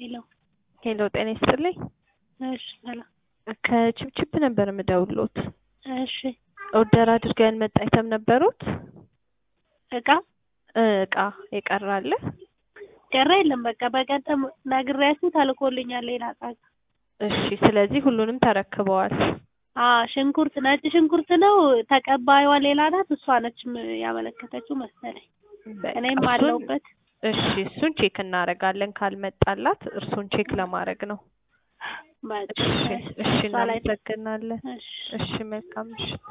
ሄሎ ሄሎ ጤና ይስጥልኝ። እሺ ሰላም። ከችፕችፕ ነበር የምደውልዎት። እሺ ኦርደር አድርገው ያልመጣ አይተም ነበሩት? እቃ እ እቃ የቀረ አለ? ቀረ የለም። በቃ በቀደም ነግሬያችሁ ተልኮልኛል ሌላ እቃ። እሺ ስለዚህ ሁሉንም ተረክበዋል። አዎ ሽንኩርት፣ ነጭ ሽንኩርት ነው። ተቀባይዋ ሌላ ናት። እሷ ነች ም- ያመለከተችው መሰለኝ። በቃ እኔም እሱን- አለሁበት። እሺ እሱን ቼክ እናደርጋለን። ካልመጣላት እርሱን ቼክ ለማድረግ ነው። በቃ እሺ እሺ እሷ ላይ እናመሰግናለን። እሺ እሺ መልካም ምሽት።